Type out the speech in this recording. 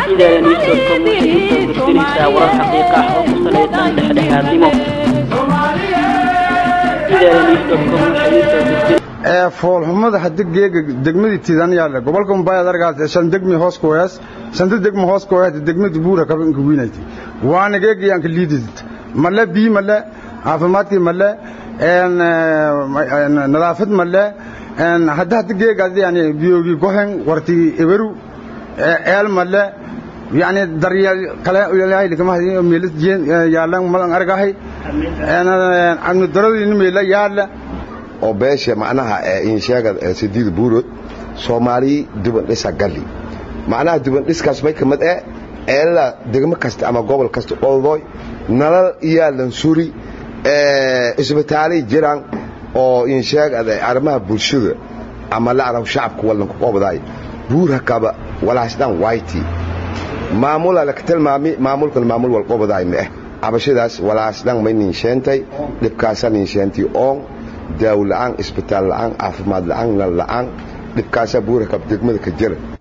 idaala newscom waxay usoo gudbinaysaa warar xaqiiqa ah oo ku salaysan dhexdhexaadnimo idaala newscom waxay usoo gudbin ee foolxumada hadii geega degmadii tiidan yaale gobolka mumbaayad argaas shan degmi hoos ku hees shanta degmi hoos ku hees degmada buura kaba inka wiinaytay waana geegi aan ka liidid male bii male caafimaadkii male een nadaafad male een hadda hadda geegaas yani biyoogi gohen warti eberu eel male yani daryeel kale ilaahay kama hadin meelis jeen yaalan madan argahay een amni daradii meela yaala oo beesha macnaha insheega sidiid buurod soomaali duban dhisa galli macnaha duban dhiskaas may kamid eh eelada degmo kasta ama gobol kasta oldoy nalal iyaalan suri isbitaalay jiraan oo insheega arrimaha bulshada ama la arab shacabka wallan ku qobday buurha kaba walaasdan wayti maamula la tilmaami maamulkan maamul wal qobday ma eh abashadaas walaasdan may ninsheentay dhibkaasa ninsheentay oon daawo la'aan isbitaal la'aan caafimaad la'aan nal la'aan dhibkaasaa buura kab degmada ka jira